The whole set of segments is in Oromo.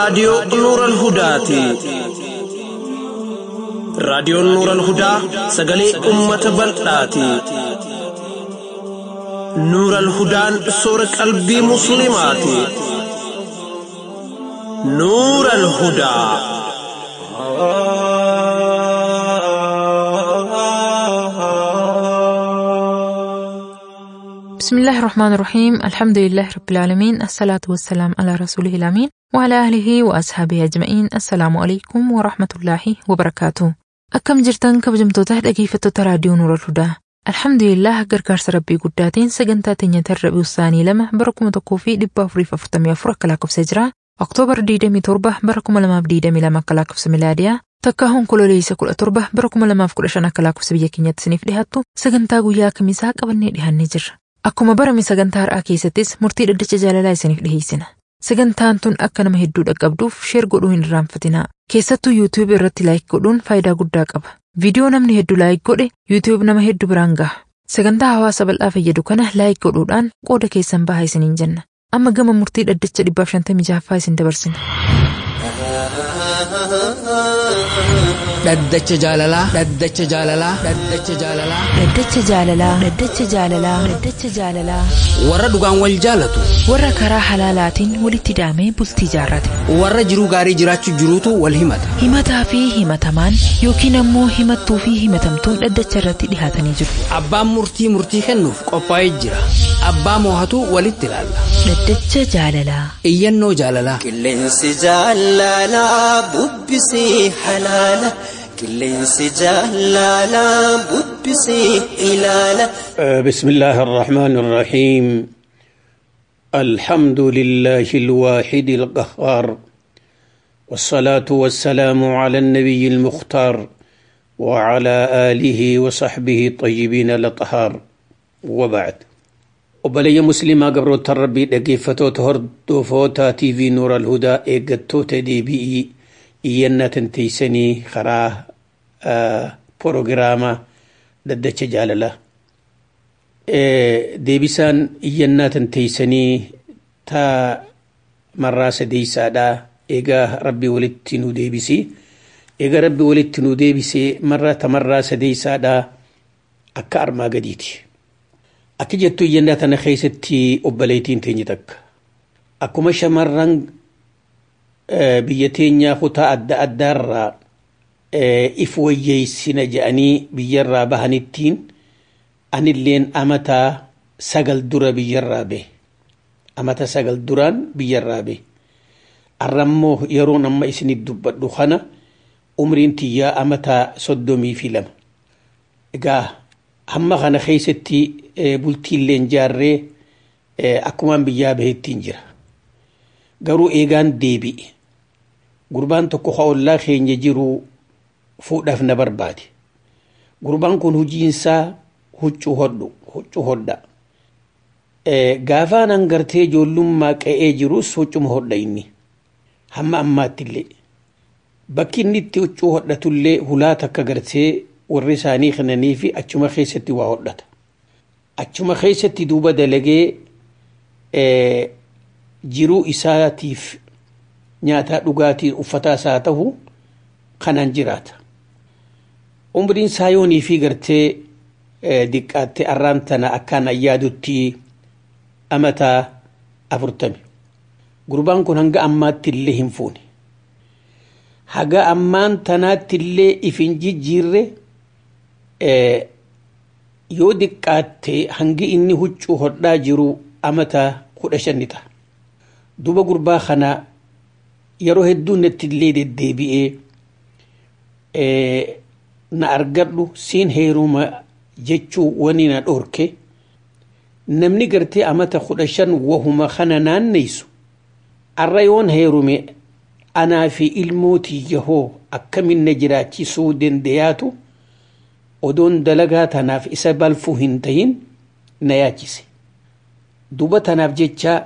raadiyoo Nuural Hudaati. Raadiyoon Nuural Hudaa sagalee uummata bal'aati. Nuural Hudaan soora qalbii Musliimaati. Nuural Hudaa. بسم الله الرحمن الرحيم الحمد لله رب العالمين الصلاة والسلام على رسوله الأمين وعلى آله وأصحابه أجمعين السلام عليكم ورحمة الله وبركاته أكم جرتن كبجمتوتا dhaggeeffattoota raadiyoo Nuura Hudaa Alhamdulillah gargaarsa rabbii guddaatiin sagantaa teenya tarrabii usaanii lama bara kuma tokkoo fi dhibba afuriif afurtamii afur akka lakkoofsa jira Oktoobar 27 bara 2022 akka lakkoofsa milaadiyaa takka onkololeessa 17 bara 2015 akka lakkoofsa biyya keenyatti isiniif dhiyaattu sagantaa guyyaa kamisaa qabannee dhiyaannee jirra. Akkuma barame sagantaa har'aa keessattis murtii dhaddacha jaalalaa isiniif dhiyeessina. Sagantaan tun akka nama hedduu dhaqqabduuf sheer godhuu hin irraanfatinaa. Keessattuu yuutuub irratti laayik godhuun faayidaa guddaa qaba. Viidiyoo namni hedduu laayik godhe yuutuub nama hedduu biraan gaha. Sagantaa hawaasa bal'aa fayyadu kana laayik godhuudhaan qooda keessan bahaa isiniin jenna. Amma gama murtii dhaddacha 556ffaa isin dabarsina. Dhaddacha jaalalaa. Dhaddacha jaalalaa. Dhaddacha jaalalaa. Dhaddacha jaalalaa. Dhaddacha jaalalaa. Dhaddacha jaalalaa. Warra dhugaan wal jaalatu. Warra karaa halaalaatiin walitti hidhamee bultii jaarrate. Warra jiruu gaarii jiraachuu jiruutu wal himata. Himataa fi himatamaan yookiin ammoo himattuu fi himatamtuun dhaddacha irratti dhihaatanii jiru. Abbaan murtii murtii kennuuf qophaa'ee jira. Abbaa moohatu walitti ilaalla. Dhaddacha jaalalaa. Iyyannoo jaalalaa. Qilleensi jaalalaa bubbisii halaala. Qilleensi jaalalaa bubbisii ilaala. بسم الله الرحمن الرحيم الحمد لله الواحد القهار والصلاة والسلام على النبي المختار وعلى آله وصحبه الطيبين الأطهار وبعد وبلي مسلمة قبر التربي دقيفتو تهردو فوتا تي في نور الهدى إيقتو تدي بي إينا تنتيسني خراه آه بروغراما ددتش جالله deebisaan iyyannaa tanteeysanii taa marraa sadeeysaadha eegaa rabbi walitti nu deebisi eegaa rabbi walitti nu deebisee marraa tamarraa sadeeysaadha akka armaa gadiiti akka jettu iyyannaa tana keeysatti obboleeytiin teenye takka akkuma shamarran biyya teenyaa kutaa adda addaarraa if wayyeeysina je'anii biyyarraa bahanittiin anilleen amata sagal dura biyyarraa be amata sagal duraan biyyarraa be arrammoo yeroon amma isinit dubbadhu kana umriin tiyyaa amata soddomii fi lama egaa hamma kana keeysatti bultiilleen jaarree akkumaan biyyaa bahettiin jira garuu eegaan deebi'e gurbaan tokko ka ollaa keenya jiru fuudhaaf na barbaade gurbaan kun hujiinsaa huccuu hodhu huccuu hodha gaafaan hangartee ijoollummaa qa'ee jirus huccuma hodha inni hamma ammaattillee bakki inni itti huccuu hodhatullee hulaa takka gartee warri isaanii kennanii fi achuma keessatti waa hodhata achuma keessatti duuba dalagee jiruu isaatiif nyaataa dhugaatii uffataa isaa ta'u kanaan jiraata umriin isaa yoonii fi gartee diqqaatte arraan tana akkaan ayyaadutti amataa afurtami gurbaan kun hanga ammaatti illee hin fuune haga ammaan tanaatti illee if hin jijjiirre yoo diqqaatte hangi inni huccuu hodhaa jiru amataa kudha shanni ta'a duba gurbaa kana yeroo hedduu natti illee deddeebi'ee na argadhu siin heeruma jechuu wani na dhorke namni gartee amata kudha shan wahuma kana naanneysu arra yoon heerume anaa fi ilmootii yahoo akkamin na jiraachisuu dandayaatu odoon dalagaa tanaaf isa balfuu hin tahin na yaachise duba tanaaf jecha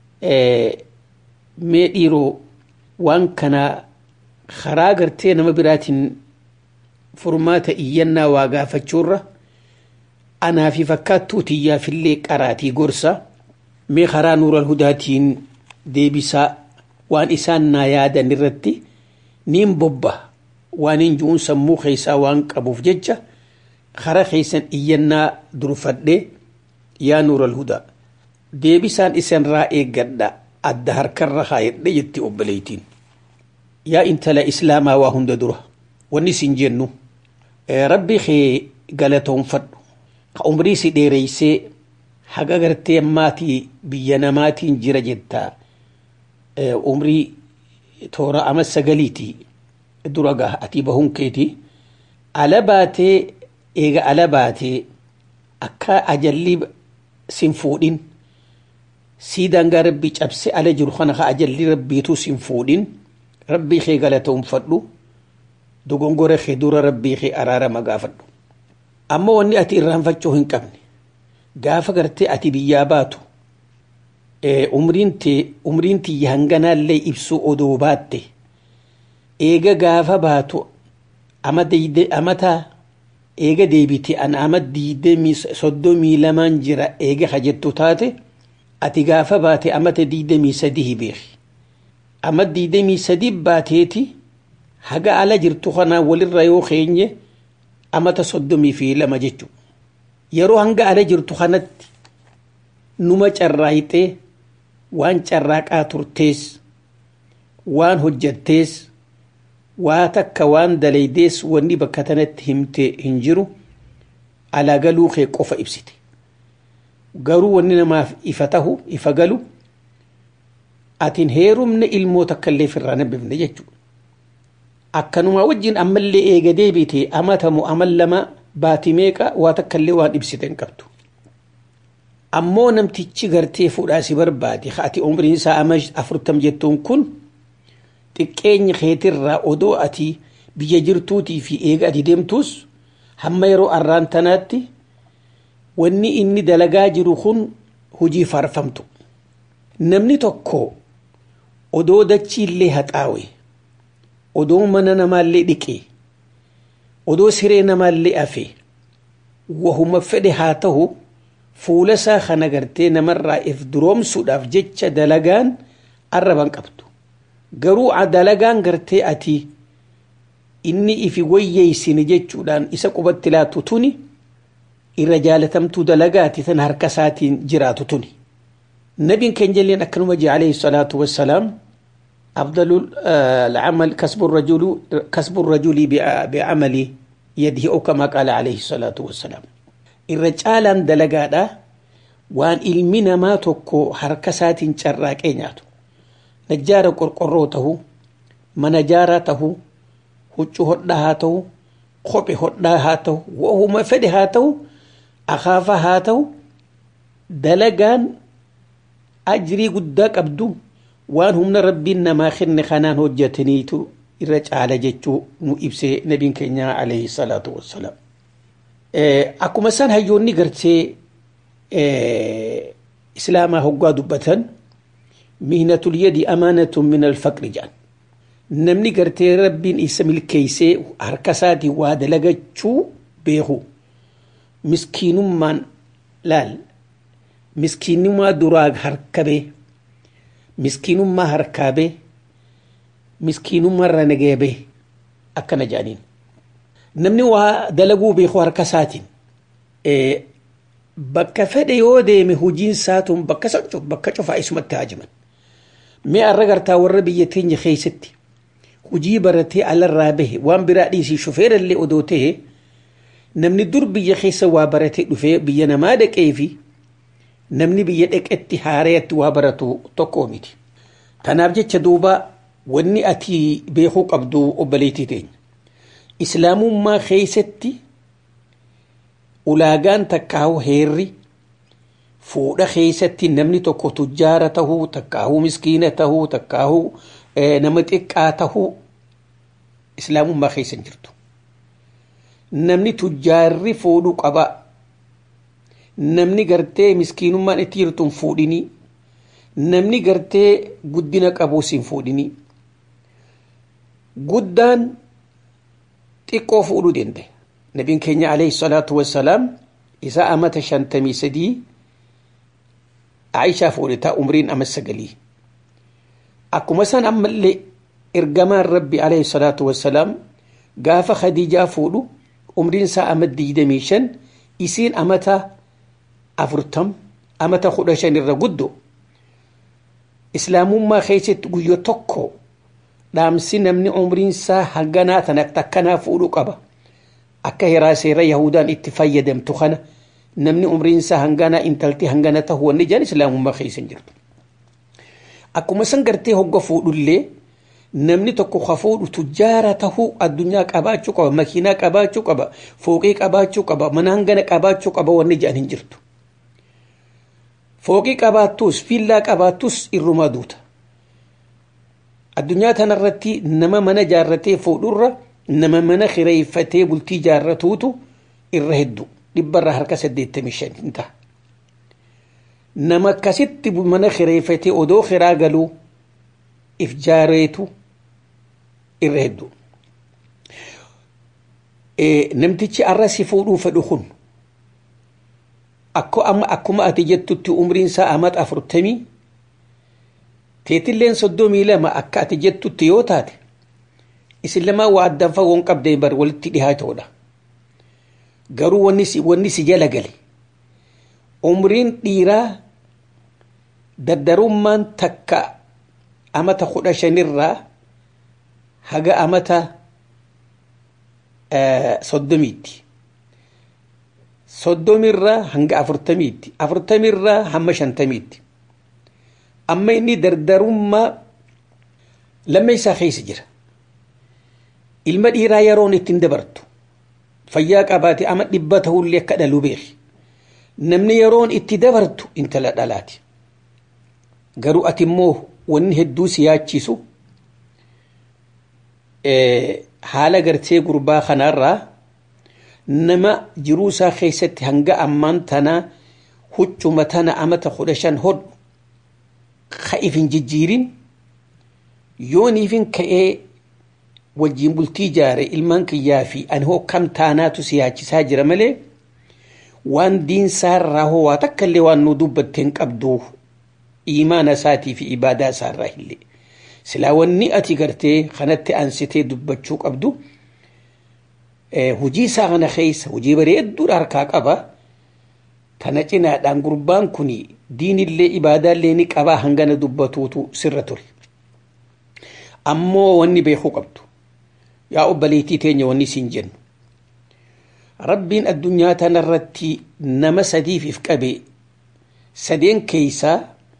mee dhiiroo waan kana karaa gartee nama biraatiin furmaata iyyannaa waa gaafachuurra anaa fi fakkaattuu tiyyaafillee qaraatii gorsa mee karaa nuural hudaatiin deebisaa waan isaan naa yaadan irratti niin bobba waan hin ju'uun sammuu keessaa waan qabuuf jecha kara keessan iyyannaa durfadhee yaa nuural hudaa deebisaan isinirraa eeggadha adda harkarra kaayadhe jetti obboleeytiin yaa intala islaamaa waa hunda dura wanni isin jennu rabbi kee galatoonfadhu ka umrii si dheereysee haga gartee ammaatii biyya namaatiin jira jettaa umrii toora ama sagaliitii dura gaa ati bahuun keeti ala baatee eega ala baatee akka ajalli sin fuudhin sii daangaa rabbii cabse ala jiru kana ka ajalli rabbiitu sin fuudhin rabbii kee galatoonfadhu dogongora kee dura rabbii kee araarama gaafadhu amma wanni ati irraanfachuu hin qabne gaafa gartee ati biyyaa baatu umriin tiyya hanganaallee ibsuu odoo baatte eega gaafa baatu amata eega deebite an ama diidamii soddomii lamaan jira eega hajjettu taate ati gaafa baate amata diidamii sadii beeki ama diidamii sadii baateeti haga ala jirtu kanaa walirra yoo keenye amata soddomii fi lama jechu yeroo hanga ala jirtu kanatti numa carraayxee waan carraaqaa turtees waan hojjattees waa takka waan dalaydees wanni bakka tanatti himte hin jiru alaa galuu kee qofa ibsite garuu wanni namaaf ifa tahu ifa galu atin heerumne ilmoo takka illee firraa nabbifne jechuudha akkanumaa wajjin ammallee eega deebite amatamu amal lama baati meeqa waa takka illee waan ibsite hin qabdu ammoo namtichi gartee fuudhaa si barbaade ati umriin isaa ama afurtam jettuun kun xiqqeenya keetirraa odoo ati biyya jirtuutii fi eega ati deemtuus hamma yeroo arraan tanaatti wanni inni dalagaa jiru kun hujii faarfamtu namni tokko odoo dachiillee haxaawe odoo mana namaallee dhiqe odoo siree namaallee afe wahuma fedhe haa ta'u fuula isaa kana gartee namarraa if duroomsuudhaaf jecha dalagaan arraban qabdu garuu dalagaan gartee ati inni ifi wayyeeysine jechuudhaan isa qubatti laatu tuni irra jaalatamtuu dalagaati tan harka isaatiin jiraatu tuni nabiin keenya jalleen akkanuma jee alayhi salaatu wassalaam أفضل العمل كسب الرجل كسب الرجل بعمل يده أو كما قال عليه الصلاة والسلام الرجال دلقادا وان علمنا ما تكو حركسات شراك نياتو نجار قرقروته منجارته huccuu hodhaa haa ta'u kophee hodhaa haa ta'u wahuma fedhe haa ta'u akaafa haa ta'u dalagaan ajrii guddaa qabdu waan humna rabbiin namaa kenne kanaan hojjetaniitu irra caala jechuu nu ibsee nabiin keenya alayhi salaatu wassalaam. Akkuma isaan hayyoonni gartee islaamaa hoggaa dubbatan mihnatul yadi amaanatun min alfaqri jedhan. namni gartee rabbiin isa milkeeysee harka isaatiin waa dalagachuu beeku miskiinummaan laal miskiinummaa duraa harkabee miskiinummaa harkaabee miskiinummaarra nageebee akkana jedhaniin namni waa dalaguu beeku harka isaatiin bakka fedhe yoo deeme hojiin isaatuun bakka socho'u bakka cufaa isumatti haajiman mee arra gartaa warra biyya teenya keessatti hujii baratee alarraa bahe waan biraa dhiisii shufeerallee odoo ta'e namni dur biyya keessa waa baratee dhufee biyya namaa dhaqee fi namni biyya dhaqetti haareetti waa baratu tokko miti. Kanaaf jecha duuba wanni ati beekuu qabdu obboleettii teenya. Islaamummaa keessatti ulaagaan takkaahu heerri fuudha keessatti namni tokko tujjaara tahuu takkaahu miskiina tahuu takkaahu nama xiqqaa tahuu islaamummaa keessa hin jirtu. Namni tujjaarri fuudhuu qaba. Namni gartee miskiinummaan itti jirtu hin fuudhinii. Namni gartee guddina qabuus hin fuudhinii. Guddaan xiqqoo fuudhuu danda'e. Nabiin keenya alayhi salaatu wassalaam isaa amata shantamii sadii Aishaa fuudhe taa umriin ama sagalii. akkuma san ammallee ergamaan rabbi alayhi salaatu wassalaam gaafa khadiijaa fuudhu umriin isaa ama digdamii shan isiin amata afurtam amata kudha shan irra guddo islaamummaa keessatti guyyo tokko dhaamsi namni umriin isaa hanganaa tana takkanaa fuudhu qaba akka heraa seera yahudaan itti fayyadamtu kana namni umriin isaa hanganaa intalti hangana tahu wanni jedhan islaamummaa keessa hin jirtu akkuma san gartee hogga fuudhullee namni tokko ka fuudhu tujjaara tahuu addunyaa qabaachuu qaba makiinaa qabaachuu qaba fooqii qabaachuu qaba mana hangana qabaachuu qaba wanni jedhan hin jirtu fooqii qabaattus viillaa qabaattus irrumaa duuta addunyaa tanarratti nama mana jaarratee fuudhurra nama mana kireeffatee bultii jaarratuutu irra hedduu dhibbarra harka saddeettamii shan hin ta'a nama akkasitti mana kireeffatee odoo kiraa galuu if jaareetu irra hedduu namtichi arrasi fuudhuu fedhu kun akkuma ati jettutti umriin isaa amat afurtamii teetilleen soddomii lama akka ati jettutti yoo taate isin lamaa waa addaan fagoon qabdee bar walitti dhihaatoodha garuu wanni si jala gale umriin dhiiraa dardarummaan takka amata kudha shanirraa haga amata soddomiitti soddomirraa hanga afurtamiitti afurtamirraa hamma shantamiitti amma inni dardarummaa lamma isaa keessa jira ilma dhiiraa yeroon ittiin dabartu fayyaa qabaate ama dhibba tahullee akka dhalu beeki namni yeroon itti dabartu intala dhalaati garuu ati immoo wanni hedduu si yaachisu haala gartee gurbaa kanaarraa nama jiruu isaa keessatti hanga ammaan tanaa huccuma tana amata kudha shan hodhu ka ifin jijjiirin yoon ifin ka'ee wajjiin bultii jaare ilmaan kiyyaa fi ani hoo kam taanaatu si yaachisaa jira malee waan diinsaarraa hoo waa takka illee waan nu dubbatteen qabdu imaana isaatii fi ibaadaa isaarraa illee silaa wanni ati gartee kanatti ansitee dubbachuu qabdu hujii isaa kana keessa hujii bareedduudha harkaa qaba tana cinaadhaan gurbaan kun diinillee ibaadaallee ni qabaa hangana dubbatuutu sirra ture ammoo wanni beekuu qabdu yaa obboleettii teenya wanni siin jennu rabbiin addunyaa tanarratti nama sadiif if qabe sadeen keeysaa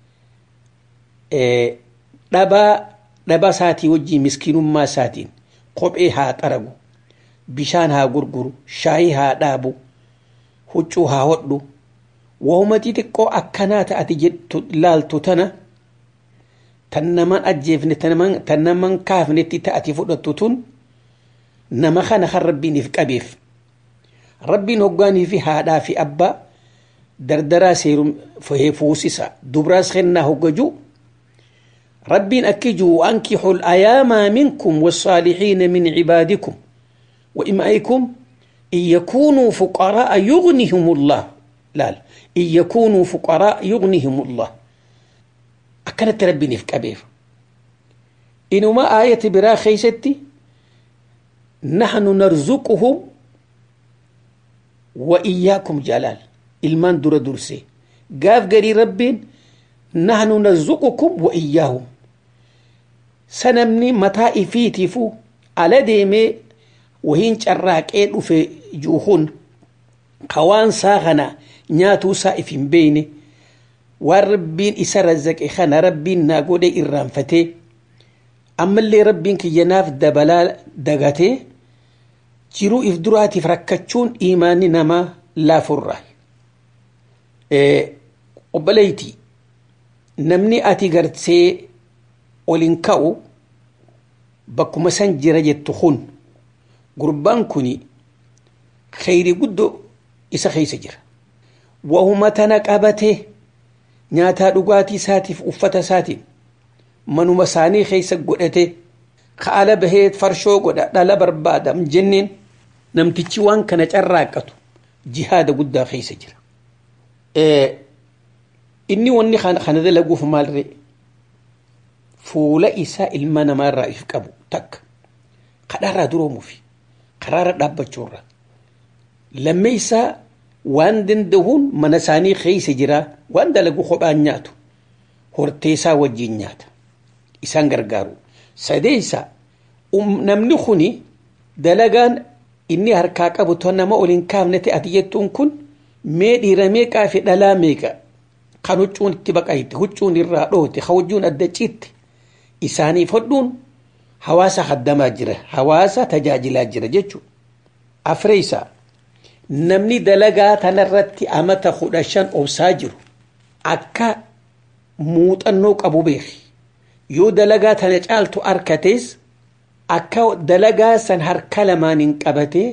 dhabaa dhaba isaatii wajjiin miskiinummaa isaatiin kophee haa xaragu bishaan haa gurguru shaayii haa dhaabu huccuu haa hodhu wahuma xixiqqoo akkanaa ta'ati jettu laaltu tana tan naman ajjeefne tan naman kaafnetti ta'ati fudhattu tun nama kana kan rabbiin if qabeef rabbiin hoggaanii fi haadhaa fi abbaa dardaraa seerum fuusisa dubraas kennaa hoggajuu ربين أكجوا وأنكحوا الأيام منكم والصالحين من عبادكم وإمائكم إن يكونوا فقراء يغنهم الله لا, لا إن يكونوا فقراء يغنهم الله أكنت ربي في كبير إنما آية برا خيستي نحن نرزقهم وإياكم جلال المان در درسي قاف قري ربين نحن نرزقكم وإياهم سنمني متى إفيتفو على ديمي وهين شراك في جوهون قوان ساغنا نياتو سائفين بيني والربين إسا رزق إخانا ربين ناقود إرام فتي أما اللي ربين كي يناف دبلا دغتي جيرو إفدراتي فركتشون إيماني نما لا فرة إيه وبليتي namni ati gartee olin ka'u bakkuma san jira jettu kun gurbaan kun kheyri guddo isa keessa jira wahuma tana qabate nyaataa dhugaatii isaatiif uffata isaatiin manuma isaanii keessa godhate kaala bahee farshoo godha dhala barbaadam jenneen namtichi waan kana carraaqqatu jihaada guddaa keessa jira inni wanni kana dalaguuf maalre fuula isaa ilma namaarraa if qabu takka kadhaarraa duroomuufi karaarra dhaabbachuurra lammee isaa waan danda'uun mana isaanii keessa jira waan dalagu kophaan nyaatu hortee isaa wajjin nyaata isaan gargaaru sadeessa namni kuni dalagaan inni harkaa qabu ton nama ol hin kaafne ati jettuun kun mee dhiira meeqaa fi dhalaa meeqa kan huccuun itti baqayti huccuun irraa dhoote ka huccuun adda ciitte isaaniif hodhuun hawaasa haddamaa jira hawaasa tajaajilaa jira jechuudha afreessa namni dalagaa tanarratti amata kudha shan obsaa jiru akka muuxannoo qabu beeki yoo dalagaa tana caaltu harkatees akka dalagaa san harka lamaaniin qabatee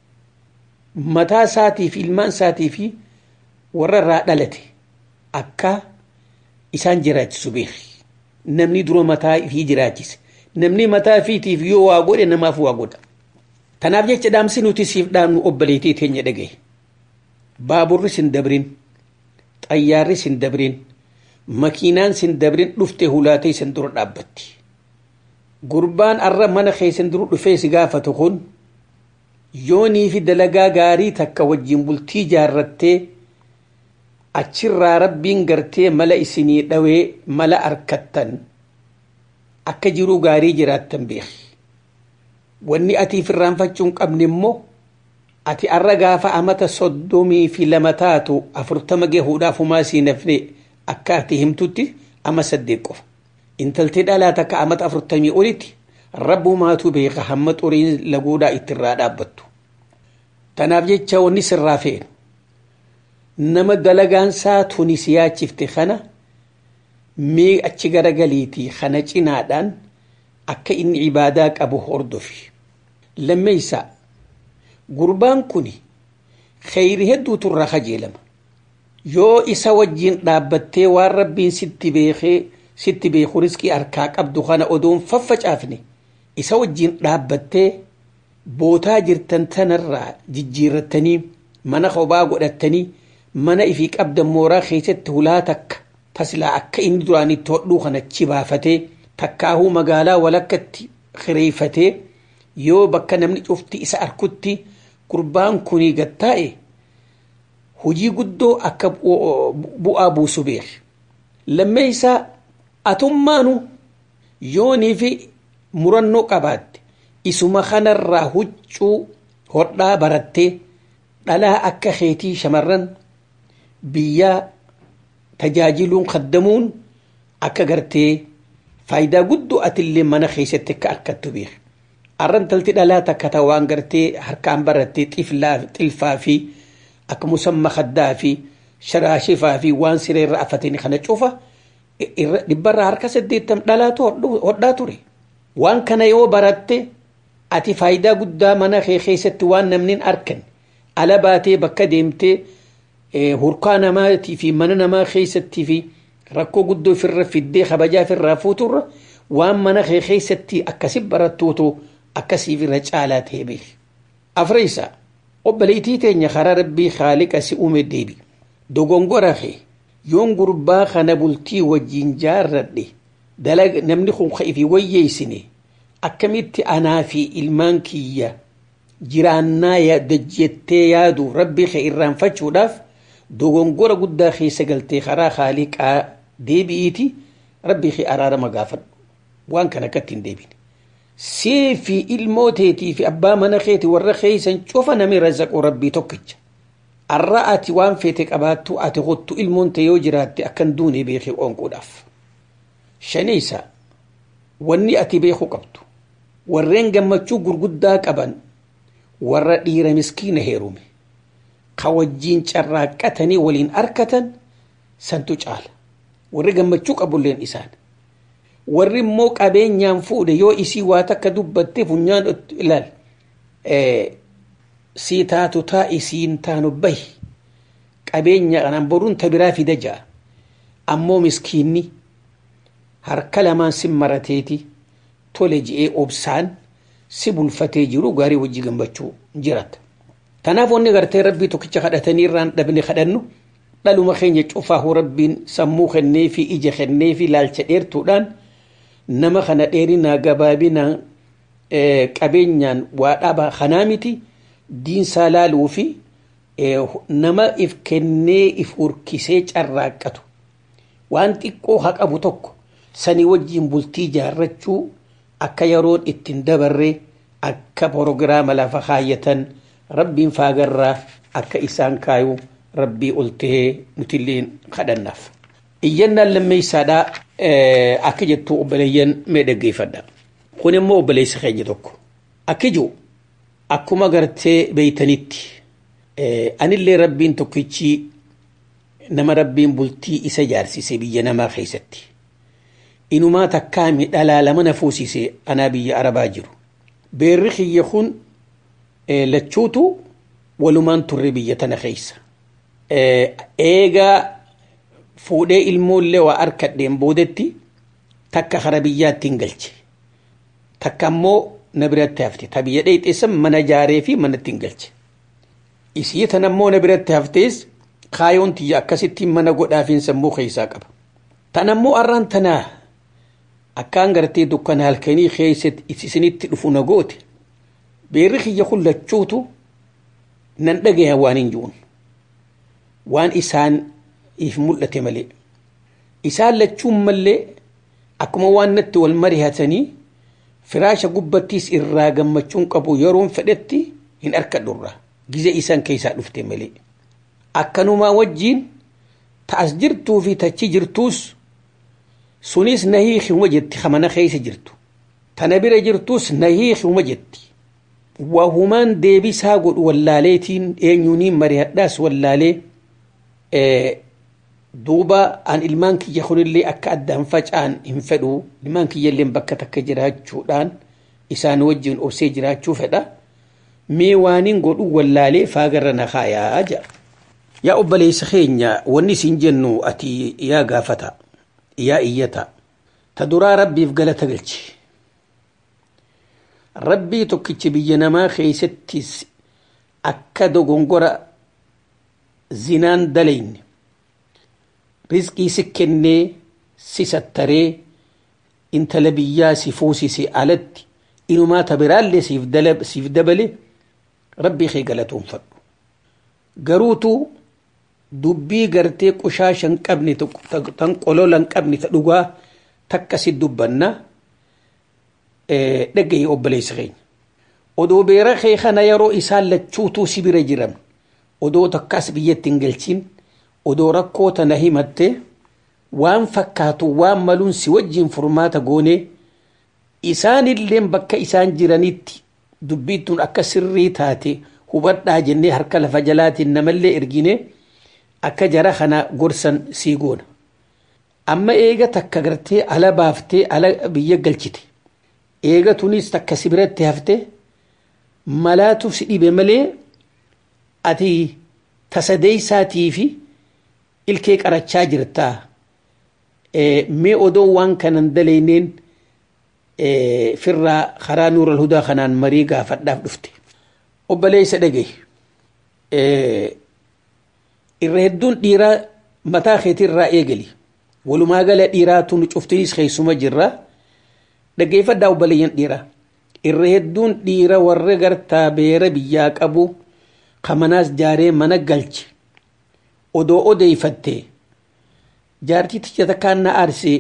mataa isaatii fi ilmaan isaatii fi warra irraa dhalate akka isaan jiraachisu beeki namni dura mataa fi jiraachise namni mataa fiitiif yoo waa godhe namaaf waa godha tanaaf jecha dhaamsi nuti siif dhaamnu obboleetii teenya dhagaye baaburri sin dabrin xayyaarri sin dabrin makiinaan sin dabrin dhufte hulaatee sin dura dhaabbatti gurbaan arra mana keessan dura dhufee si gaafatu kun yoonii fi dalagaa gaarii takka wajjin bultii jaarrattee achirraa rabbiin gartee mala isinii dhawee mala arkattan akka jiruu gaarii jiraattan beeki wanni atiif irraanfachuun qabne immoo ati arra gaafa amata soddomii fi lama taatu afurtama gahuudhaaf humaa sii nafne akka ati himtutti ama saddeet qofa intaltee dhalaa takka amata afurtamii olitti rabbu maatu beeka hamma xuriin laguudhaa ittirraa dhaabbattu tanaaf jecha wanni sirraa fe'en nama dalagaansaa tuni siyaachifte kana mee achi garagaliitii kana cinaadhaan akka inni ibaadaa qabu hordofi lammeeysaa gurbaan kun kheyri hedduutu irraa kajeelama yoo isa wajjiin dhaabbattee waan rabbiin sitti beekee sitti beeku riskii harkaa qabdu kana odoon faffacaafne isa wajjiin dhaabbattee bootaa jirtan tanarraa jijjiirrattanii mana kophaa godhattanii mana ifii qabdan mooraa keessatti hulaa takka tasilaa akka inni duraanitti hodhuu kanachi baafatee takkaahuu magaalaa walakkatti kireeffatee yoo bakka namni cufti isa arkutti gurbaan kunii gattaa'e hujii guddoo akka bu'aa buusu beeki lammee isaa atummaanu yoonii fi murannoo qabaatte isuma kanarraa huccuu hodhaa barattee dhalaa akka keetii shamarran biyyaa tajaajiluun kaddamuun akka gartee faayidaa guddoo atillee mana keessatti akka arkattu beeki arran talti dhalaa takka ta waan gartee harkaan barattee xilfaa fi akka musamma kaddaa fi sharaashifaa fi waan sireerra afatanii kana cufa dhibbarraa harka saddeettam dhalaatu hodhaa ture waan kana yoo baratte ati faayidaa guddaa mana kee keessatti waan namni arkan ala baatee bakka deemtee hurkaa namaatii fi mana namaa keessattii fi rakkoo guddoo ofirra fiddee kabajaa ofirraa fuuturra waan mana kee keessatti akkasi barattuutu akkasiif irra caalaa ta'e beeki. Afreessa obboleettii teenya karaa rabbii haaliqa si uume deebi. Dogongora kee yoon gurbaa kana bultii wajjin jaarradhe dalaga namni kun ka'ifi wayyeessine akkamitti anaa fi ilmaan kiyya jiraannaa dajjettee yaadu rabbii kee irraanfachuudhaaf dogongora guddaa keessa galtee karaa haaliqaa deebi'iiti rabbii kee araarama gaafadhu waan kana akkatti hin deebine. See fi ilmoo teetii fi abbaa mana keeti warra keeysan cufa nami razaqu rabbii tokkicha. Arra ati waan feete qabaattu ati hottu ilmoon ta'e yoo jiraatte akkan duune beekee qoonquudhaaf. Shaniisa wanni ati beeku qabdu warreen gammachuu gurguddaa qaban warra dhiira miskiina heerume ka wajjiin carraaqqatanii waliin arkatan santu caala warri gammachuu qabulleen isaan warri immoo qabeenyaan fuudhe yoo isii waa takka dubbatte funyaan ilaal sii taatu taa isiin taanu bahi qabeenya kanaan boruun ta biraa fida ja'a ammoo miskiinni harka lamaan si marateeti tole ji'ee obsaan si bulfatee jiru gaarii wajji gammachuu jirata. Kanaaf wanni gartee rabbii tokkicha kadhatanii irraan dhabne kadhannu dhaluma keenya cufaahu rabbiin sammuu kennee fi ija kennee fi laalcha dheertuudhaan nama kana dheerinaa gabaabinaan qabeenyaan waa dhaba kanaa miti diinsaa laaluu fi nama if kennee if hurkisee carraaqqatu waan xiqqoo haa qabu tokko sanii wajjiin bultii jaarrachuu akka yeroon ittiin dabarre akka porogiraama lafa kaayyatan rabbiin faagarraa akka isaan kaayu rabbii ol tahee nutilleen kadhannaaf. Iyyannaan lammeessaadhaa akka jettu obboleeyyan mee dhaggeeffadha. Kun immoo obboleessa keenya tokko. Akka jiru akkuma gartee beeytanitti anillee rabbiin tokkichi nama rabbiin bultii isa jaarsise biyya namaa keessatti. Inumaa takkaami dhalaa lama na fuusise anaa biyya arabaa jiru. Beerri kiyya kun lachuutu walumaan turre biyya tana keessa. Eegaa fuudhee ilmoollee waa harkadheen boodetti takka hara biyyaatti hin galche. Takka ammoo na biratti hafte. Ta biyya dheexeessan mana jaaree fi manatti hin galche. Isii tan ammoo na biratti haftees kaayoon tiyya akkasittiin mana godhaafiin sammuu keessaa qaba. Tan ammoo arraan tanaa akkaan gartee dukkana halkanii keessatti isinitti dhufu na goote. Beerri kiyya kun lachuutu nan dhagaya waan hin jiruun. Waan isaan if mul'ate malee. Isaan lachuun mallee akkuma waan natti wal mari'atanii firaasha gubbattiis irraa gammachuun qabu yeroon fedhetti hin harkadhurra. Gize isaan keessaa dhufte malee. Akkanumaa wajjiin ta'as jirtuu fi tachi jirtuus sunis na hiikuma jetti hamana keessa jirtu. Tana bira jirtuus na hiikuma jetti. Wahumaan deebisaa godhu wallaaleetiin eenyuuniin mari'adhaas wallaalee duuba an ilmaan kiyya kunillee akka addaan faca'an hin fedhu ilmaan kiyyallee bakka takka jiraachuudhaan isaan wajjin obsee jiraachuu fedha mee waaniin godhu wallaalee faagarra na kaayaa jedha. Yaa obboleessa keenya wanni isin jennu ati yaa gaafata yaa iyyata ta duraa rabbiif galata galchi. Rabbii tokkichi biyya namaa keessattis akka dogongora zinaan dalayne rizqii si kennee si sattaree intala biyyaa si fuusise alatti inumaa ta biraallee siif dabale rabbii kee galatoonfadhu. Garuutu dubbii gartee qushaasha hin qabne tan qolola hin qabne ta dhugaa takka si dubbanna dhagaye obboleessa keenya. Odoo beera kee kana yeroo isaan lachuutuu si bira jiran odoo takkaas biyyatti hin galchin odoo rakkoo tana himatte waan fakkaatu waan maluun si wajjin furmaata goone isaanilleen bakka isaan jiranitti dubbiittuun akka sirrii taate hubadhaa jennee harka lafa jalaatiin namallee ergine akka jara kana gorsan sii goona. Amma eega takka gartee ala baaftee ala biyya galchite. Eega tunis takka si biratti hafte malaatu si dhibe malee ati tasadeeysaatii fi ilkee qarachaa jirtaa. Mee odoo waan kanan dalayneen firraa karaa nuura hudaa kanaan marii gaafadhaaf dhufte. Obboleessa dhagaye. irra hedduun dhiiraa mataa keetirraa eegali walumaa gala dhiiraatu nu cuftinis keessuma jirra dhaggeeffadhaa obboleeyyan dhiiraa irra hedduun dhiira warra gartaa beera biyyaa qabu kamanaas jaaree mana galche odoo odeeyfatte jaartii tiyya takkaan na aarsee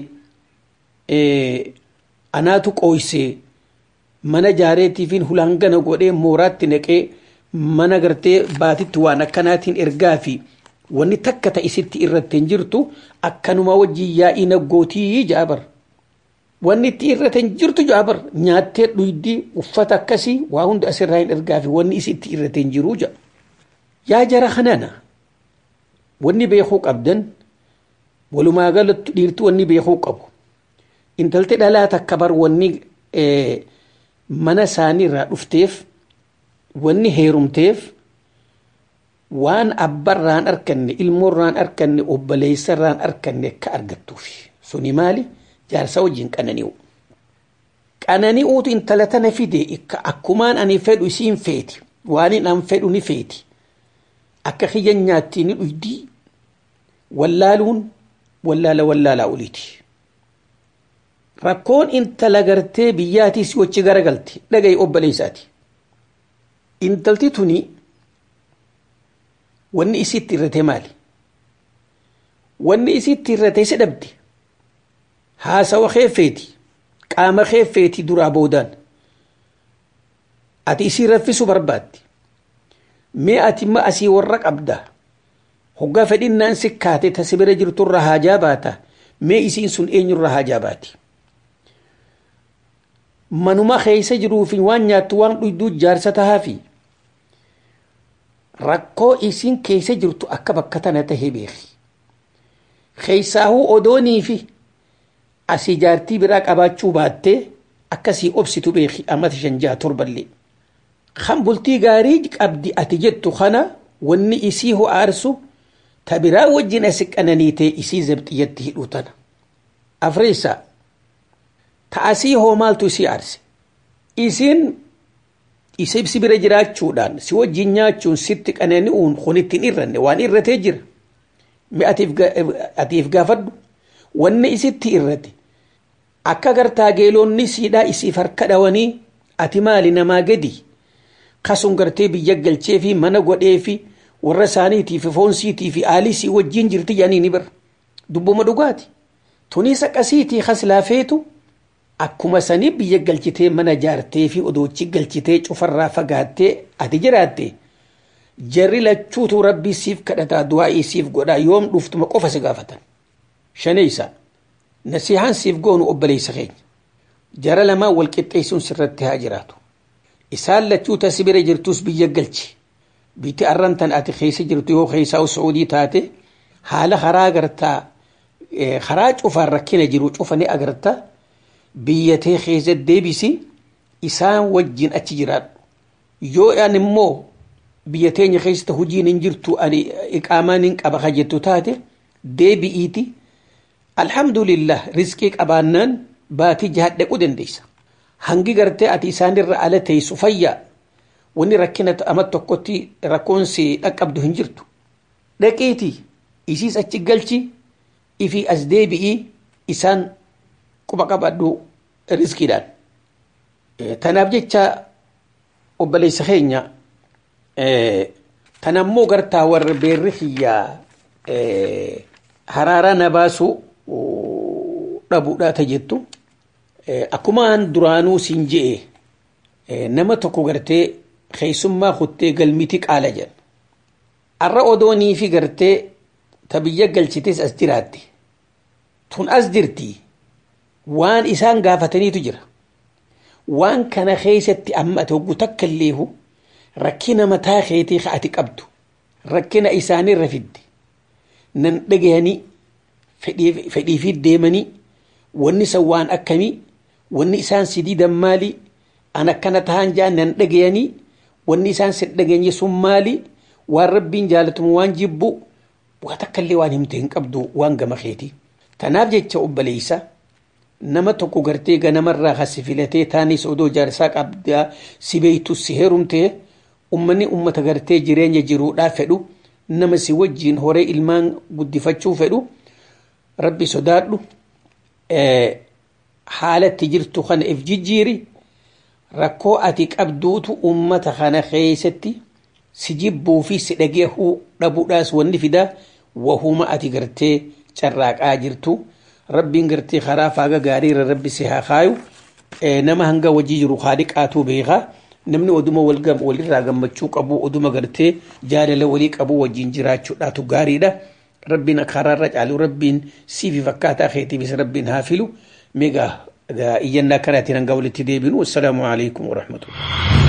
anaatu qooysee mana jaareetiifin hulaangana godhee mooraatti naqee mana gartee baatitti waan akkanaatiin ergaa fi wanni takka ta'isitti irratti hin jirtu akkanuma wajjin yaa'ii naggootii jaabar. Wanni itti irratti hin jirtu jaabar nyaattee dhuydii uffata akkasii waa hundi asirraa hin ergaa fi wanni isitti irratti hin jiru jaa. Yaa jara kanana wanni beekuu qabdan walumaa galatti dhiirti wanni beekuu qabu. Intalti dhalaa takka bar wanni mana isaanii irraa dhufteef wanni heerumteef waan abbarraan arkanne ilmoorraan arkanne obboleessarraan arkanne akka argattuufi suni maali jaarsa wajjin qanani'u. Qanani'uutu intala tana fide akkumaan ani fedhu isiin feeti waan an fedhu ni feeti akka kiyya nyaatti ni dhuydii wallaaluun wallaala wallaalaa oliiti. rakkoon intala gartee biyyaatii si wachi garagalti dhaga'i obboleessaati intalti tuni wanni isitti irrate maali wanni isitti irrate si dhabdi haasawa keeffeeti qaama keeffeeti duraa boodaan ati isii raffisu barbaaddi mee ati ma asii warra qabda hoggaa fedhinnaan sikkaate ta si bira jirturra haajaa baata mee isiin sun eenyurra haajaa baati manuma keeysa jiruufi waan nyaattu waan dhuyduu jaarsa tahaafi rakkoo isiin keeysa jirtu akka bakka tana tahee beeki keeysaahuu odoonii fi asii jaartii biraa qabaachuu baattee akkasii obsitu beeki amata shan jaha torballee kan bultii gaarii qabdi ati jettu kana wanni isii ho aarsu ta biraa wajjin asi qananiitee isii zabxiyyatti hidhuu tana afreessa ta asii hoo maaltu isii aarse isiin isibsi bira jiraachuudhaan si wajjin nyaachuun sitti qanani'uun kun ittiin irranne waan irratee jira mi atiif gaafadhu wanni isitti irrate akka gartaa geelonni siidhaa isiif harka dhawanii ati maali namaa gadi kasun gartee biyya galchee fi mana godhee fi warra isaaniitii fi foonsiitii fi aalisii wajjin jirti jedhanii ni bira dubbuma dhugaati tunis akkasiitii kas laafeetu akkuma sanii biyya galchitee mana jaartee fi odoochi galchitee cufarraa fagaattee ati jiraatte jarri lachuutu rabbii siif kadhataa du'aa'ii siif godhaa yoom dhuftuma qofa si gaafatan shaneeysa nasihaan siif goonu obboleessa keenya jara lamaan wal qixxeessuun sirratti haa jiraatu isaan lachuu tasi bira jirtus biyya galchi bitti arrantan ati keessa jirtu yoo keessaa suudii taate haala karaa gartaa karaa cufaan rakkina jiru cufanii agartaa biyyatee keessa deebisi isaan wajjin achi jiraadhu yoo an immoo biyya teenya keessatti hojiin hin jirtu ani iqaamaan hin qaba ka jettu taate deebi'iiti alhamdulillah riskii qabaannaan baatii jahadhaquu dandeessa hangi gartee ati isaanirra ala teessu fayyaa wanni rakkina ama tokkotti rakkoonsi dhaqqabdu hin jirtu dhaqiiti isiis achi galchi ifi as deebi'ii isaan quba qabadhu riskiidhaan tanaaf jecha obboleessa keenya tanammoo gartaa warra beerri kiyyaa haraaraa na baasuu dhabuudhaa ta jettu akkumaan duraanuu siin je'e nama tokko gartee keessummaa kuttee galmiti qaala jedha arra odoonii fi gartee ta biyya galchites as jiraatte tun as jirti waan isaan gaafataniitu jira waan kana keessatti amma ati hoggu takka illeehu rakkina mataa keetii ka ati qabdu rakkina isaanirra fidde nan dhagayanii fedhiifi deemanii wanni san waan akkamii wanni isaan si diidan maali an akkana tahan jaan nan dhagayanii wanni isaan si dhageenye sun maali waan rabbiin jaalatamu waan jibbu waa takkallee waan himte hin qabdu waan gama keeti tanaaf jecha obboleessa nama tokko gartee ganamarraa hasi filatee taanis odoo jaarsaa qabdaa si beeytu si heerumtee ummanni ummata gartee jireenya jiruudhaa fedhu nama si wajjiin horee ilmaan guddifachuu fedhu rabbi sodaadhu haalatti jirtu kana if jijjiiri rakkoo ati qabduutu ummata kana keessatti si jibbuu fi si dhageehuu dhabuudhaas wanni fidaa wahuma ati gartee carraaqaa jirtu rabbiin gartee karaa faaga gaariirra rabbi si haa kaayu nama hanga wajjii jiru haaliqaatuu beekaa namni oduma walirraa gammachuu qabu oduma gartee jaalala walii qabu wajjiin jiraachuudhaatu gaariidha rabbiin karaarra caalu rabbiin siifi fakkaataa keetiifis rabbiin haa filu meegaa iyyannaa kanaatiin hanga walitti deebinu wassalaamu alaikum warahmatullah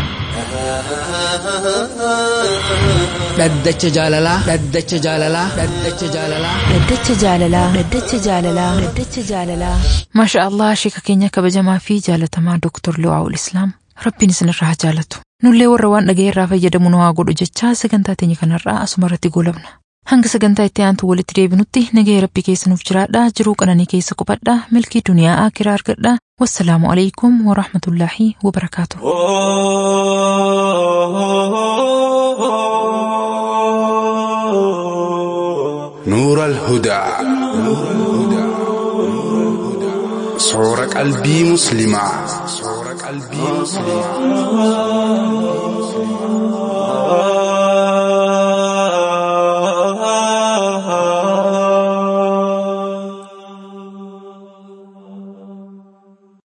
dhaddacha jaalalaa dhaddacha jaalalaa dhaddacha jaalalaa Dhaddacha jaalalaa Dhaddacha jaalalaa Dhaddacha jaalalaa Maasha Allah sheeka keenya kabajamaa fi jaalatamaa Dooktor Liwaa'ul Islaam Rabbiin isinirraa haa jaalatu nullee warra waan dhaga'eerraa fayyadamu nu haa godhu jechaa sagantaa teenya kanarraa asuma irratti goolabna hanga sagantaa itti aantu walitti deebinutti nagaya rabbi keessa nuuf jiraadha jiruu qananii keessa qubadha milkii duniyaa akiraa argadha wassalaamu alaikum warahmatullaahi wabarakaatu. نور الهدى Soora qalbii musliimaa. Soora qalbii musliimaa.